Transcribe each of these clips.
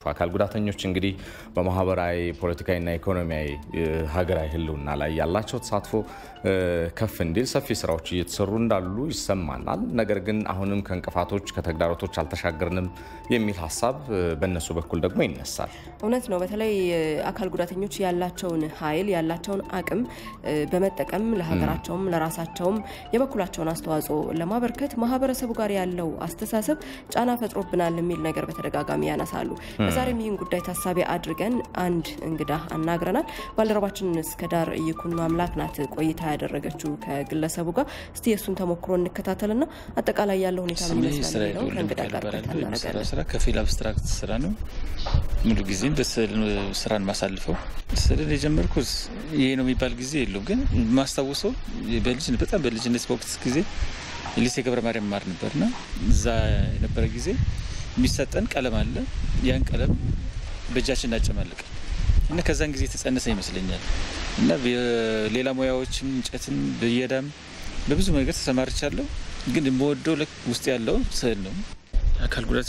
አካል ጉዳተኞች እንግዲህ በማህበራዊ ፖለቲካዊና ኢኮኖሚያዊ ሀገራዊ ህልውና ላይ ያላቸው ተሳትፎ ከፍ እንዲል ሰፊ ስራዎች እየተሰሩ እንዳሉ ይሰማናል። ነገር ግን አሁንም ከእንቅፋቶች ከተግዳሮቶች አልተሻገርንም የሚል ሀሳብ በእነሱ በኩል ደግሞ ይነሳል። እውነት ነው። በተለይ አካል ጉዳተኞች ያላቸውን ኃይል ያላቸውን አቅም በመጠቀም ለሀገራቸውም ለራሳቸውም የበኩላቸውን አስተዋጽኦ ለማበርከት ማህበረሰቡ ጋር ያለው አስተሳሰብ ጫና ፈጥሮብናል የሚል ነገር በተደጋጋሚ ያነሳሉ። በዛሬም ይህን ጉዳይ ታሳቢ አድርገን አንድ እንግዳ አናግረናል። ባልደረባችን እስከ ዳር ይኩኖ አምላክ ናት ቆይታ ያደረገችው ከግለሰቡ ጋር። እስቲ የእሱን ተሞክሮ እንከታተልና አጠቃላይ ያለው ሁኔታ ምን ይመስላል የሚለው ከእንግዳ ጋር ቆይታ እናደርጋለን። ስራ ከፊል አብስትራክት ስራ ነው። ሙሉ ጊዜም በስዕል ስራን ማሳልፈው ስዕልን የጀመርኩት ይሄ ነው የሚባል ጊዜ የለው፣ ግን ማስታውሰው በጣም በልጅነት በወቅት ጊዜ ሊሴ ገብረ ማርያም ማር ነበርና እዛ የነበረ ጊዜ የሚሰጠን ቀለም አለ። ያን ቀለም በእጃችን እናጨማልቃል እና ከዛን ጊዜ የተጸነሰ ይመስለኛል እና ሌላ ሙያዎችም እንጨትም ብየዳም በብዙ ነገር ተሰማርቻለሁ። ግን የምወደው ውስጥ ያለው ስዕል ነው። አካል ጉዳት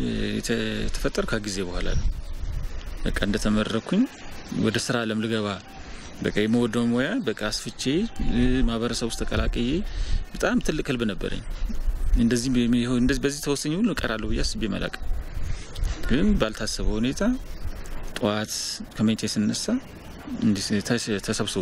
የተፈጠሩ ከጊዜ በኋላ ነው። በቃ እንደተመረኩኝ ወደ ስራ አለም ልገባ በቃ የመወደው ሙያ በቃ አስፍቼ ማህበረሰብ ውስጥ ተቀላቅዬ በጣም ትልቅ ህልብ ነበረኝ። እንደዚህ በዚህ ተወሰኝ ሁሉ እቀራለሁ ብዬ አስቤ መላቅ ግን ባልታሰበ ሁኔታ ጠዋት ከመኝታ ስነሳ ተሰብስቦ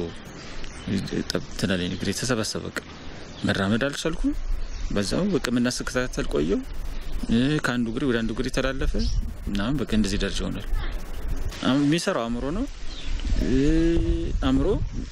ትናለኝ እግሬ ተሰበሰበ። በቃ መራመድ አልቻልኩም። በዛው ሕክምና ስከታተል ቆየው። ከአንዱ እግሬ ወደ አንዱ እግሬ ተላለፈ ምናምን በቃ እንደዚህ ደረጃ ሆናል። የሚሰራው አእምሮ ነው። አእምሮ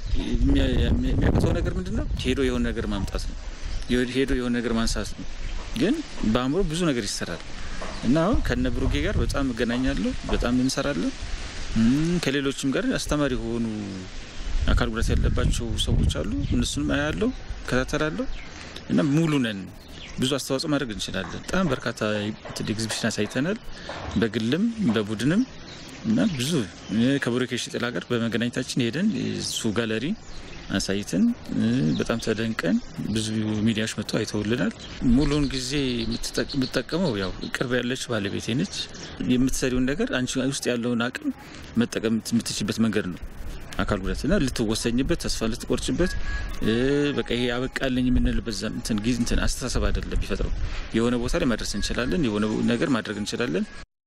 የሚያቅተው ነገር ምንድን ነው? ሄዶ የሆነ ነገር ማምጣት ነው። ሄዶ የሆነ ነገር ማንሳት ነው። ግን በአእምሮ ብዙ ነገር ይሰራል እና አሁን ከነ ብሩጌ ጋር በጣም እገናኛለሁ። በጣም እንሰራለን። ከሌሎችም ጋር አስተማሪ የሆኑ አካል ጉዳት ያለባቸው ሰዎች አሉ። እነሱንም አያለሁ፣ እከታተላለሁ እና ሙሉ ነን። ብዙ አስተዋጽኦ ማድረግ እንችላለን። በጣም በርካታ ኤግዚቢሽን አሳይተናል፣ በግልም በቡድንም እና ብዙ ከብሩኬ ሽጥላ ጋር በመገናኘታችን ሄደን እሱ ጋለሪ አሳይተን በጣም ተደንቀን ብዙ ሚዲያዎች መጥተው አይተውልናል። ሙሉውን ጊዜ የምትጠቀመው ያው ቅርብ ያለች ባለቤቴ ነች። የምትሰሪውን ነገር አንቺ ውስጥ ያለውን አቅም መጠቀም የምትችልበት መንገድ ነው አካል ጉዳትና ልትወሰኝበት፣ ተስፋ ልትቆርጭበት፣ በቃ ይሄ ያበቃልኝ የምንልበት እንትን አስተሳሰብ አይደለም ቢፈጥረው የሆነ ቦታ ላይ መድረስ እንችላለን። የሆነ ነገር ማድረግ እንችላለን።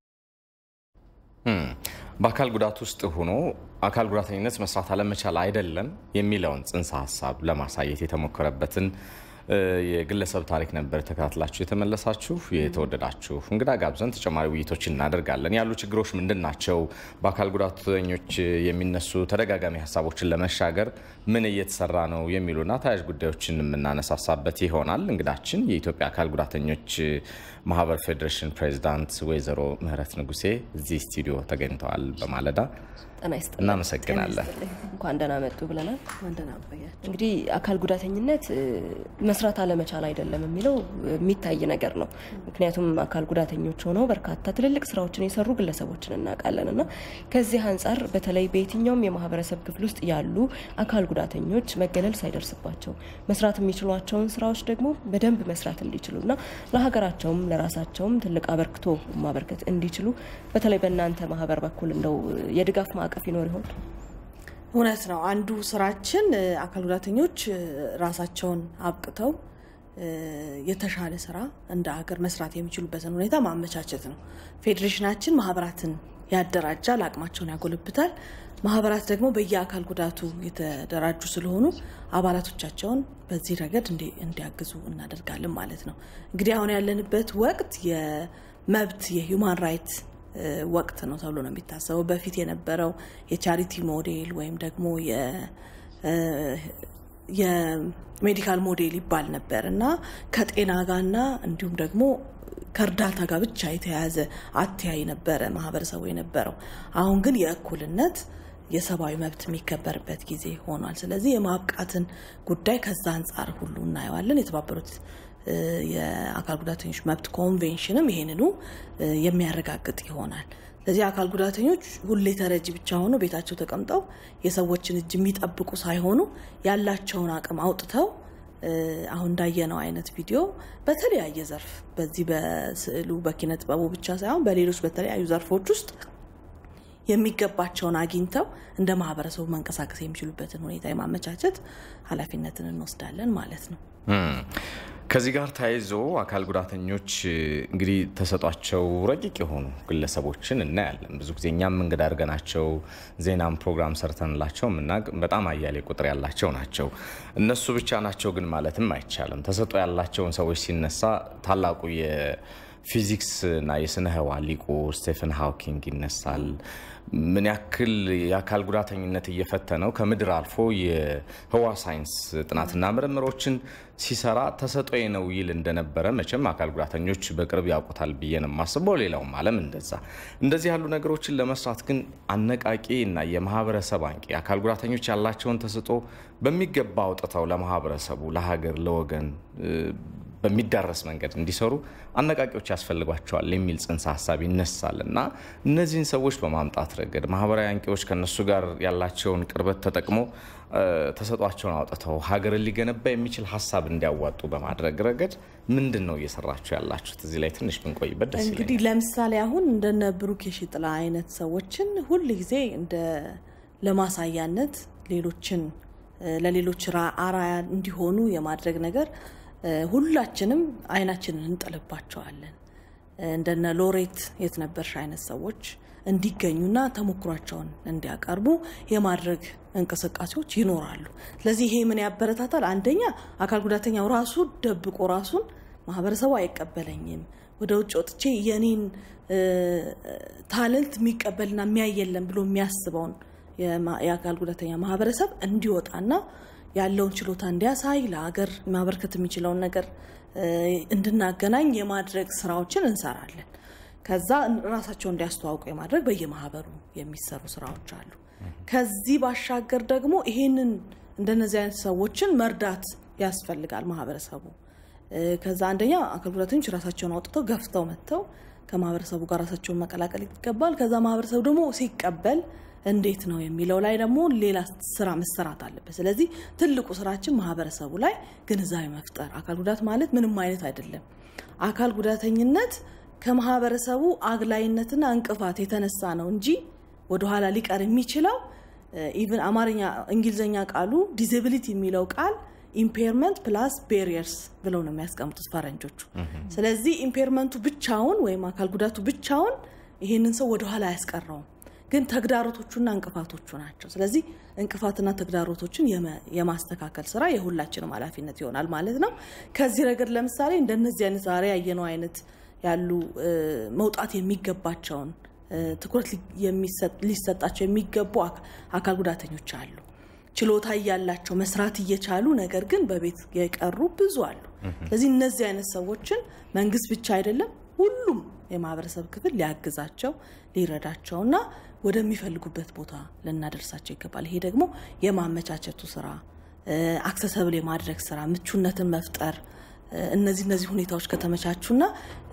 በአካል ጉዳት ውስጥ ሆኖ አካል ጉዳተኝነት መስራት አለመቻል አይደለም የሚለውን ጽንሰ ሀሳብ ለማሳየት የተሞከረበትን የግለሰብ ታሪክ ነበር ተከታትላችሁ የተመለሳችሁ። የተወደዳችሁ እንግዳ ጋብዘን ተጨማሪ ውይይቶች እናደርጋለን። ያሉ ችግሮች ምንድን ናቸው? በአካል ጉዳተኞች የሚነሱ ተደጋጋሚ ሀሳቦችን ለመሻገር ምን እየተሰራ ነው? የሚሉና ተያያዥ ጉዳዮችን የምናነሳሳበት ይሆናል። እንግዳችን የኢትዮጵያ አካል ጉዳተኞች ማህበር ፌዴሬሽን ፕሬዚዳንት ወይዘሮ ምህረት ንጉሴ እዚህ ስቱዲዮ ተገኝተዋል። በማለዳ ጤና ይስጥልኝ። እናመሰግናለን። እንኳን ደህና መጡ ብለናል። እንግዲህ አካል ጉዳተኝነት መስራት አለመቻል አይደለም የሚለው የሚታይ ነገር ነው። ምክንያቱም አካል ጉዳተኞች ሆነው በርካታ ትልልቅ ስራዎችን የሰሩ ግለሰቦችን እናውቃለን እና ከዚህ አንጻር በተለይ በየትኛውም የማህበረሰብ ክፍል ውስጥ ያሉ አካል ጉዳተኞች መገለል ሳይደርስባቸው መስራት የሚችሏቸውን ስራዎች ደግሞ በደንብ መስራት እንዲችሉ እና ለሀገራቸውም ለራሳቸውም ትልቅ አበርክቶ ማበርከት እንዲችሉ በተለይ በእናንተ ማህበር በኩል እንደው የድጋፍ ማዕቀፍ ይኖር ይሆን? እውነት ነው። አንዱ ስራችን አካል ጉዳተኞች ራሳቸውን አብቅተው የተሻለ ስራ እንደ ሀገር መስራት የሚችሉበትን ሁኔታ ማመቻቸት ነው። ፌዴሬሽናችን ማህበራትን ያደራጃል፣ አቅማቸውን ያጎለብታል። ማህበራት ደግሞ በየአካል ጉዳቱ የተደራጁ ስለሆኑ አባላቶቻቸውን በዚህ ረገድ እንዲያግዙ እናደርጋለን ማለት ነው። እንግዲህ አሁን ያለንበት ወቅት የመብት የሂውማን ራይት ወቅት ነው ተብሎ ነው የሚታሰበው። በፊት የነበረው የቻሪቲ ሞዴል ወይም ደግሞ የሜዲካል ሞዴል ይባል ነበር እና ከጤና ጋርና እንዲሁም ደግሞ ከእርዳታ ጋር ብቻ የተያያዘ አተያይ ነበረ ማህበረሰቡ የነበረው። አሁን ግን የእኩልነት የሰብአዊ መብት የሚከበርበት ጊዜ ሆኗል። ስለዚህ የማብቃትን ጉዳይ ከዛ አንጻር ሁሉ እናየዋለን። የተባበሩት የአካል ጉዳተኞች መብት ኮንቬንሽንም ይሄንኑ የሚያረጋግጥ ይሆናል። ስለዚህ አካል ጉዳተኞች ሁሌ ተረጂ ብቻ ሆኖ ቤታቸው ተቀምጠው የሰዎችን እጅ የሚጠብቁ ሳይሆኑ ያላቸውን አቅም አውጥተው አሁን እንዳየነው አይነት ቪዲዮ በተለያየ ዘርፍ በዚህ በስዕሉ በኪነ ጥበቡ ብቻ ሳይሆን በሌሎች በተለያዩ ዘርፎች ውስጥ የሚገባቸውን አግኝተው እንደ ማህበረሰቡ መንቀሳቀስ የሚችሉበትን ሁኔታ የማመቻቸት ኃላፊነትን እንወስዳለን ማለት ነው። ከዚህ ጋር ተያይዞ አካል ጉዳተኞች እንግዲህ ተሰጧቸው ረቂቅ የሆኑ ግለሰቦችን እናያለን። ብዙ ጊዜ እኛም እንግዳ አድርገናቸው ዜናም ፕሮግራም ሰርተንላቸው የምናውቅ በጣም አያሌ ቁጥር ያላቸው ናቸው። እነሱ ብቻ ናቸው ግን ማለትም አይቻልም። ተሰጦ ያላቸውን ሰዎች ሲነሳ ታላቁ የፊዚክስ እና የስነ ህዋ ሊቁ ስቴፈን ሃውኪንግ ይነሳል። ምን ያክል የአካል ጉዳተኝነት እየፈተነው ከምድር አልፎ የህዋ ሳይንስ ጥናትና ምርምሮችን ሲሰራ ተሰጦዬ ነው ይል እንደነበረ መቼም አካል ጉዳተኞች በቅርብ ያውቁታል ብዬ ነው የማስበው። ሌላውም ዓለም እንደዛ። እንደዚህ ያሉ ነገሮችን ለመስራት ግን አነቃቂ እና የማህበረሰብ አንቂ አካል ጉዳተኞች ያላቸውን ተሰጦ በሚገባ አውጥተው ለማህበረሰቡ፣ ለሀገር፣ ለወገን በሚዳረስ መንገድ እንዲሰሩ አነቃቂዎች ያስፈልጓቸዋል የሚል ጽንሰ ሀሳብ ይነሳል እና እነዚህን ሰዎች በማምጣት ረገድ ማህበራዊ አንቂዎች ከነሱ ጋር ያላቸውን ቅርበት ተጠቅሞ ተሰጧቸውን አውጥተው ሀገርን ሊገነባ የሚችል ሀሳብ እንዲያዋጡ በማድረግ ረገድ ምንድን ነው እየሰራችሁ ያላችሁት? እዚህ ላይ ትንሽ ብንቆይበት ደስ እንግዲህ ለምሳሌ አሁን እንደነ ብሩክ የሺጥላ አይነት ሰዎችን ሁል ጊዜ እንደ ለማሳያነት ሌሎችን ለሌሎች አራያ እንዲሆኑ የማድረግ ነገር ሁላችንም አይናችንን እንጥልባቸዋለን። እንደነ ሎሬት የትነበርሽ አይነት ሰዎች እንዲገኙና ተሞክሯቸውን እንዲያቀርቡ የማድረግ እንቅስቃሴዎች ይኖራሉ። ስለዚህ ይሄ ምን ያበረታታል? አንደኛ አካል ጉዳተኛው ራሱ ደብቆ ራሱን ማህበረሰቡ አይቀበለኝም፣ ወደ ውጭ ወጥቼ የኔን ታለንት የሚቀበልና የሚያይ የለም ብሎ የሚያስበውን የአካል ጉዳተኛ ማህበረሰብ እንዲወጣና ያለውን ችሎታ እንዲያሳይ ለሀገር ማበርከት የሚችለውን ነገር እንድናገናኝ የማድረግ ስራዎችን እንሰራለን። ከዛ ራሳቸው እንዲያስተዋውቁ የማድረግ በየማህበሩ የሚሰሩ ስራዎች አሉ። ከዚህ ባሻገር ደግሞ ይሄንን እንደነዚህ አይነት ሰዎችን መርዳት ያስፈልጋል ማህበረሰቡ። ከዛ አንደኛ አካል ጉዳተኞች ራሳቸውን አውጥተው ገፍተው መጥተው ከማህበረሰቡ ጋር ራሳቸውን መቀላቀል ይገባል። ከዛ ማህበረሰቡ ደግሞ ሲቀበል እንዴት ነው የሚለው ላይ ደግሞ ሌላ ስራ መሰራት አለበት። ስለዚህ ትልቁ ስራችን ማህበረሰቡ ላይ ግንዛቤ መፍጠር። አካል ጉዳት ማለት ምንም አይነት አይደለም። አካል ጉዳተኝነት ከማህበረሰቡ አግላይነትና እንቅፋት የተነሳ ነው እንጂ ወደኋላ ሊቀር የሚችለው ኢቭን አማርኛ እንግሊዝኛ ቃሉ ዲዚቢሊቲ የሚለው ቃል ኢምፔርመንት ፕላስ ቤሪየርስ ብለው ነው የሚያስቀምጡት ፈረንጆቹ። ስለዚህ ኢምፔርመንቱ ብቻውን ወይም አካል ጉዳቱ ብቻውን ይሄንን ሰው ወደኋላ አያስቀረውም። ግን ተግዳሮቶቹና እንቅፋቶቹ ናቸው። ስለዚህ እንቅፋትና ተግዳሮቶችን የማስተካከል ስራ የሁላችንም ኃላፊነት ይሆናል ማለት ነው። ከዚህ ረገድ ለምሳሌ እንደነዚህ አይነት ዛሬ ያየነው አይነት ያሉ መውጣት የሚገባቸውን ትኩረት ሊሰጣቸው የሚገቡ አካል ጉዳተኞች አሉ። ችሎታ እያላቸው መስራት እየቻሉ ነገር ግን በቤት የቀሩ ብዙ አሉ። ስለዚህ እነዚህ አይነት ሰዎችን መንግስት ብቻ አይደለም ሁሉም የማህበረሰብ ክፍል ሊያግዛቸው ሊረዳቸውና ወደሚፈልጉበት ቦታ ልናደርሳቸው ይገባል። ይሄ ደግሞ የማመቻቸቱ ስራ፣ አክሰሰብል የማድረግ ስራ፣ ምቹነትን መፍጠር እነዚህ እነዚህ ሁኔታዎች ከተመቻቹና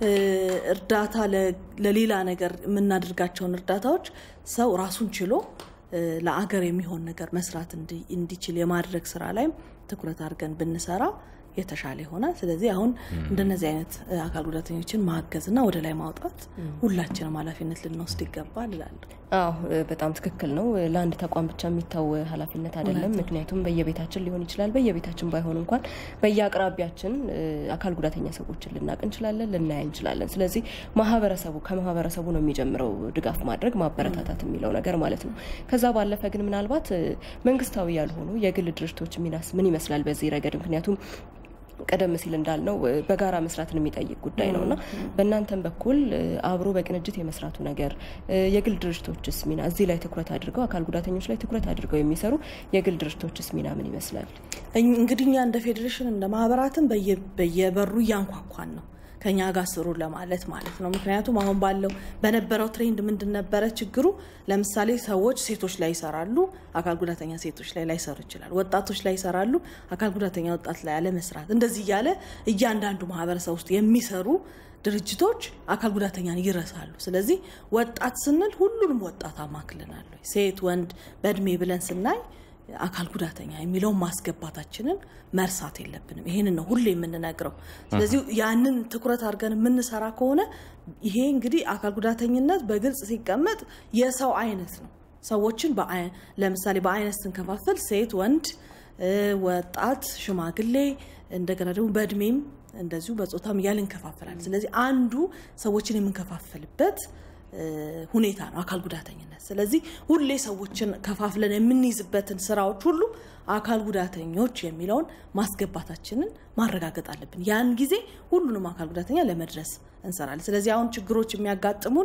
እርዳታ ለሌላ ነገር የምናደርጋቸውን እርዳታዎች ሰው ራሱን ችሎ ለአገር የሚሆን ነገር መስራት እንዲችል የማድረግ ስራ ላይም ትኩረት አድርገን ብንሰራ የተሻለ ይሆናል። ስለዚህ አሁን እንደነዚህ አይነት አካል ጉዳተኞችን ማገዝና ወደ ላይ ማውጣት ሁላችንም ኃላፊነት ልንወስድ ይገባል እላለሁ። አዎ በጣም ትክክል ነው። ለአንድ ተቋም ብቻ የሚታው ኃላፊነት አይደለም። ምክንያቱም በየቤታችን ሊሆን ይችላል። በየቤታችን ባይሆን እንኳን በየአቅራቢያችን አካል ጉዳተኛ ሰዎችን ልናቅ እንችላለን፣ ልናይ እንችላለን። ስለዚህ ማህበረሰቡ ከማህበረሰቡ ነው የሚጀምረው ድጋፍ ማድረግ ማበረታታት የሚለው ነገር ማለት ነው። ከዛ ባለፈ ግን ምናልባት መንግስታዊ ያልሆኑ የግል ድርጅቶች ሚናስ ምን ይመስላል በዚህ ረገድ? ምክንያቱም ቀደም ሲል እንዳልነው በጋራ መስራትን የሚጠይቅ ጉዳይ ነው እና በእናንተም በኩል አብሮ በቅንጅት የመስራቱ ነገር የግል ድርጅቶችስ ሚና እዚህ ላይ ትኩረት አድርገው አካል ጉዳተኞች ላይ ትኩረት አድርገው የሚሰሩ የግል ድርጅቶችስ ሚና ምን ይመስላል? እንግዲህ እኛ እንደ ፌዴሬሽን እንደ ማህበራትም በየበሩ እያንኳኳን ነው ከኛ ጋር ስሩ ለማለት ማለት ነው። ምክንያቱም አሁን ባለው በነበረው ትሬንድ ምንድን ነበረ ችግሩ? ለምሳሌ ሰዎች ሴቶች ላይ ይሰራሉ፣ አካል ጉዳተኛ ሴቶች ላይ ላይሰሩ ይችላል። ወጣቶች ላይ ይሰራሉ፣ አካል ጉዳተኛ ወጣት ላይ አለመስራት፣ እንደዚህ እያለ እያንዳንዱ ማህበረሰብ ውስጥ የሚሰሩ ድርጅቶች አካል ጉዳተኛን ይረሳሉ። ስለዚህ ወጣት ስንል ሁሉንም ወጣት አማክልናል። ሴት ወንድ በእድሜ ብለን ስናይ አካል ጉዳተኛ የሚለውን ማስገባታችንን መርሳት የለብንም። ይሄንን ነው ሁሌ የምንነግረው። ስለዚህ ያንን ትኩረት አድርገን የምንሰራ ከሆነ ይሄ እንግዲህ አካል ጉዳተኝነት በግልጽ ሲቀመጥ የሰው አይነት ነው። ሰዎችን ለምሳሌ በአይነት ስንከፋፍል ሴት፣ ወንድ፣ ወጣት፣ ሽማግሌ እንደገና ደግሞ በእድሜም እንደዚሁ በጾታም እያል እንከፋፈላለን። ስለዚህ አንዱ ሰዎችን የምንከፋፍልበት ሁኔታ ነው አካል ጉዳተኝነት። ስለዚህ ሁሌ ሰዎችን ከፋፍለን የምንይዝበትን ስራዎች ሁሉ አካል ጉዳተኞች የሚለውን ማስገባታችንን ማረጋገጥ አለብን። ያን ጊዜ ሁሉንም አካል ጉዳተኛ ለመድረስ እንሰራለን። ስለዚህ አሁን ችግሮች የሚያጋጥሙን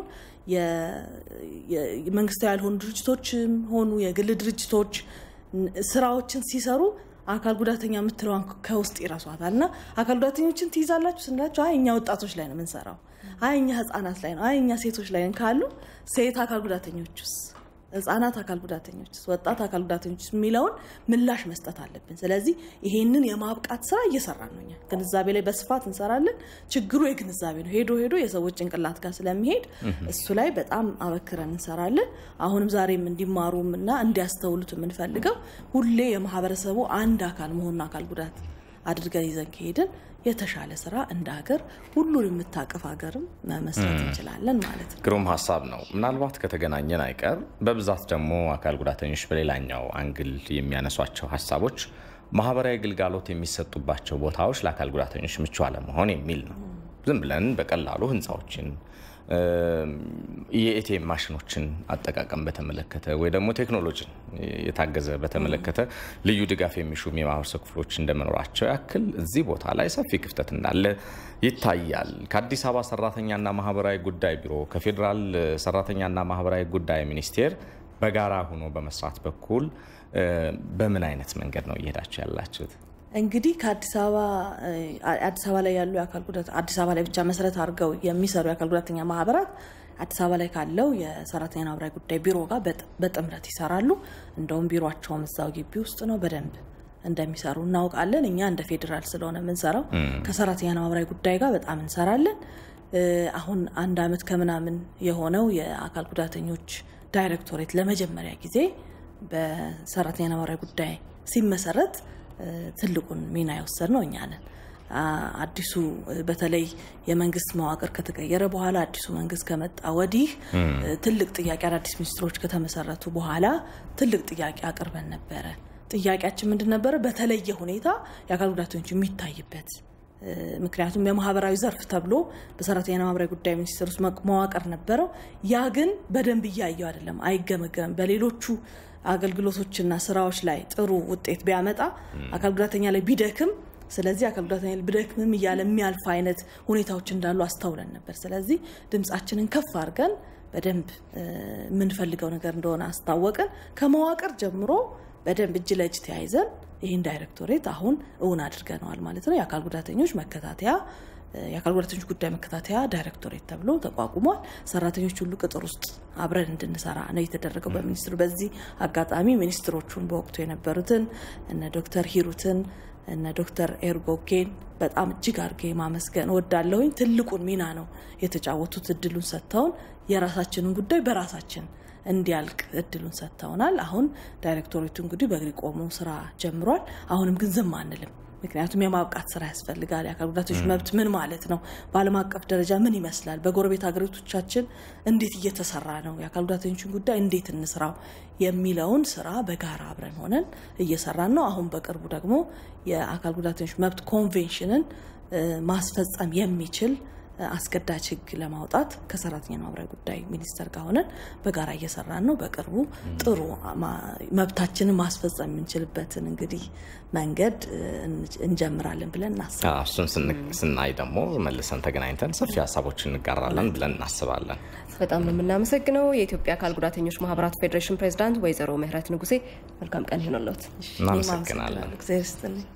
መንግስታዊ ያልሆኑ ድርጅቶችም ሆኑ የግል ድርጅቶች ስራዎችን ሲሰሩ አካል ጉዳተኛ የምትለዋን ከውስጥ ይረሷታል እና አካል ጉዳተኞችን ትይዛላችሁ ስንላቸው አይ እኛ ወጣቶች ላይ ነው የምንሰራው፣ አይ እኛ ህጻናት ላይ ነው፣ አይ እኛ ሴቶች ላይ ካሉ ሴት አካል ጉዳተኞችስ፣ ህጻናት አካል ጉዳተኞችስ፣ ወጣት አካል ጉዳተኞችስ የሚለውን ምላሽ መስጠት አለብን። ስለዚህ ይሄንን የማብቃት ስራ እየሰራን ነው። እኛ ግንዛቤ ላይ በስፋት እንሰራለን። ችግሩ የግንዛቤ ነው። ሄዶ ሄዶ የሰዎች ጭንቅላት ጋር ስለሚሄድ እሱ ላይ በጣም አበክረን እንሰራለን። አሁንም ዛሬም እንዲማሩም እና እንዲያስተውሉት የምንፈልገው ሁሌ የማህበረሰቡ አንድ አካል መሆኑን አካል ጉዳት አድርገን ይዘን ከሄድን የተሻለ ስራ እንደ ሀገር ሁሉን የምታቅፍ ሀገርም መመስረት እንችላለን ማለት ነው። ግሩም ሀሳብ ነው። ምናልባት ከተገናኘን አይቀር በብዛት ደግሞ አካል ጉዳተኞች በሌላኛው አንግል የሚያነሷቸው ሀሳቦች ማህበራዊ ግልጋሎት የሚሰጡባቸው ቦታዎች ለአካል ጉዳተኞች ምቹ አለመሆን የሚል ነው። ዝም ብለን በቀላሉ ህንፃዎችን የኤቲኤም ማሽኖችን አጠቃቀም በተመለከተ ወይ ደግሞ ቴክኖሎጂን የታገዘ በተመለከተ ልዩ ድጋፍ የሚሹም የማህበረሰብ ክፍሎች እንደመኖራቸው ያክል እዚህ ቦታ ላይ ሰፊ ክፍተት እንዳለ ይታያል። ከአዲስ አበባ ሰራተኛና ማህበራዊ ጉዳይ ቢሮ ከፌዴራል ሰራተኛና ማህበራዊ ጉዳይ ሚኒስቴር በጋራ ሆኖ በመስራት በኩል በምን አይነት መንገድ ነው እየሄዳቸው ያላችሁት? እንግዲህ ከአዲስ አበባ አዲስ አበባ ላይ ያሉ የአካል ጉዳት አዲስ አበባ ላይ ብቻ መሰረት አድርገው የሚሰሩ የአካል ጉዳተኛ ማህበራት አዲስ አበባ ላይ ካለው የሰራተኛና ማህበራዊ ጉዳይ ቢሮ ጋር በጥምረት ይሰራሉ። እንደውም ቢሮቸውም እዛው ግቢ ውስጥ ነው። በደንብ እንደሚሰሩ እናውቃለን። እኛ እንደ ፌዴራል ስለሆነ የምንሰራው ከሰራተኛና ማህበራዊ ጉዳይ ጋር በጣም እንሰራለን። አሁን አንድ አመት ከምናምን የሆነው የአካል ጉዳተኞች ዳይሬክቶሬት ለመጀመሪያ ጊዜ በሰራተኛና ማህበራዊ ጉዳይ ሲመሰረት ትልቁን ሚና የወሰድ ነው እኛ ነን። አዲሱ በተለይ የመንግስት መዋቅር ከተቀየረ በኋላ አዲሱ መንግስት ከመጣ ወዲህ ትልቅ ጥያቄ አዳዲስ ሚኒስትሮች ከተመሰረቱ በኋላ ትልቅ ጥያቄ አቅርበን ነበረ። ጥያቄያችን ምንድን ነበረ? በተለየ ሁኔታ የአካል ጉዳተኞች የሚታይበት ምክንያቱም የማህበራዊ ዘርፍ ተብሎ በሰራተኛና ማህበራዊ ጉዳይ ሚኒስቴር ውስጥ መዋቅር ነበረው። ያ ግን በደንብ እያየው አይደለም፣ አይገመገምም። በሌሎቹ አገልግሎቶችና ስራዎች ላይ ጥሩ ውጤት ቢያመጣ አካል ጉዳተኛ ላይ ቢደክም ስለዚህ አካል ጉዳተኛ ብደክምም እያለ የሚያልፍ አይነት ሁኔታዎች እንዳሉ አስተውለን ነበር። ስለዚህ ድምፃችንን ከፍ አድርገን በደንብ የምንፈልገው ነገር እንደሆነ አስታወቅን። ከመዋቅር ጀምሮ በደንብ እጅ ለእጅ ተያይዘን ይህን ዳይሬክቶሬት አሁን እውን አድርገነዋል ማለት ነው። የአካል ጉዳተኞች መከታተያ የአካል ጉዳተኞች ጉዳይ መከታተያ ዳይሬክቶሬት ተብሎ ተቋቁሟል። ሰራተኞች ሁሉ ቅጥር ውስጥ አብረን እንድንሰራ ነው የተደረገው በሚኒስትሩ። በዚህ አጋጣሚ ሚኒስትሮቹን በወቅቱ የነበሩትን እነ ዶክተር ሂሩትን እነ ዶክተር ኤርጎጌን በጣም እጅግ አድርጌ ማመስገን እወዳለሁኝ። ትልቁን ሚና ነው የተጫወቱት። እድሉን ሰጥተውን የራሳችንን ጉዳይ በራሳችን እንዲያልቅ እድሉን ሰጥተውናል። አሁን ዳይሬክቶሬቱ እንግዲህ በእግሪ ቆሞ ስራ ጀምሯል። አሁንም ግን ዝም አንልም። ምክንያቱም የማብቃት ስራ ያስፈልጋል። የአካል ጉዳተኞች መብት ምን ማለት ነው? በዓለም አቀፍ ደረጃ ምን ይመስላል? በጎረቤት ሀገሮቻችን እንዴት እየተሰራ ነው? የአካል ጉዳተኞችን ጉዳይ እንዴት እንስራው የሚለውን ስራ በጋራ አብረን ሆነን እየሰራን ነው። አሁን በቅርቡ ደግሞ የአካል ጉዳተኞች መብት ኮንቬንሽንን ማስፈጸም የሚችል አስገዳጅ ሕግ ለማውጣት ከሰራተኛ ማህበራዊ ጉዳይ ሚኒስቴር ጋር ሆነን በጋራ እየሰራን ነው። በቅርቡ ጥሩ መብታችንን ማስፈጸም የምንችልበትን እንግዲህ መንገድ እንጀምራለን ብለን እናስባለን። እሱን ስናይ ደግሞ መልሰን ተገናኝተን ሰፊ ሀሳቦችን እንጋራለን ብለን እናስባለን። በጣም ነው የምናመሰግነው። የኢትዮጵያ አካል ጉዳተኞች ማህበራት ፌዴሬሽን ፕሬዚዳንት ወይዘሮ ምህረት ንጉሴ መልካም ቀን ይሆንልዎት። እናመሰግናለን። እግዚአብሔር ይስጥልኝ።